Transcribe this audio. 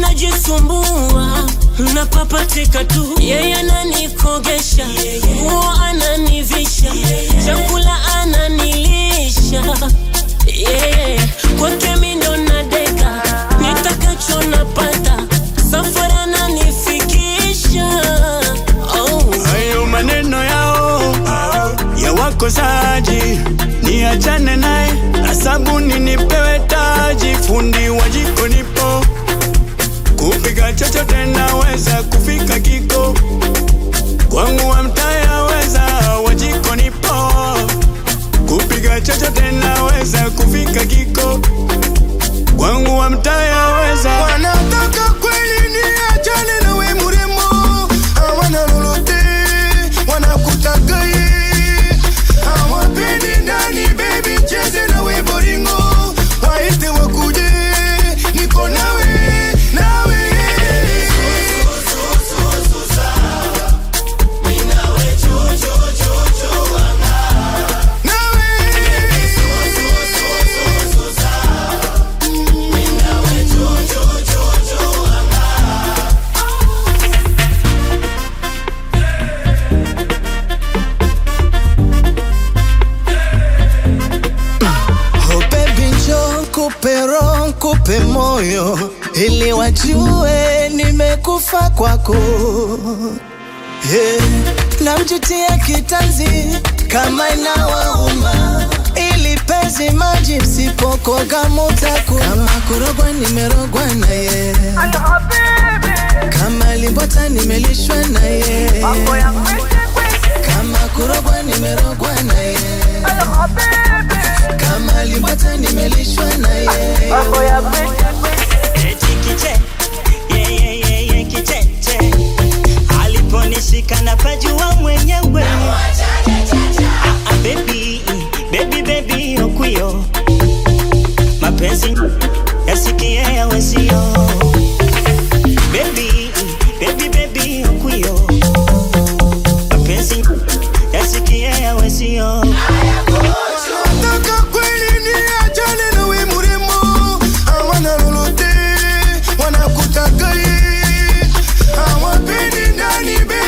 najisumbua napapatika tu yeye ananikogesha nguo ananivisha chakula ananilisha yeah. kwake mindo nadeka nitakacho napata safari ananifikisha oh. Hayo maneno yao ya wakosaji, niachane naye na sabuni nipewe taji. Fundi wa jiko nipo, kupika chochote naweza, kufika kiko kwangu wa mtaya weza, wa jiko nipo, kupika chochote naweza, kufika kiko kwangu wa mtaya weza. wanataka kweli niachane na we mrembo, hawana lolote, wanakutaka ye, hawapendi ndani, baby cheze na we boringo, waite wakuje, niko nawe nawe Oh baby njoo nikupe roho nikupe moyo ili wajue nimekufa kwako yeah. Namjutia kitanzi kama inawauma ili pezi maji msipokoga mutaku kama kurogwa nimerogwa na ye kama limbota nimelishwa na ye kama kurogwa nimerogwa na ye kama limbota nimelishwa na ye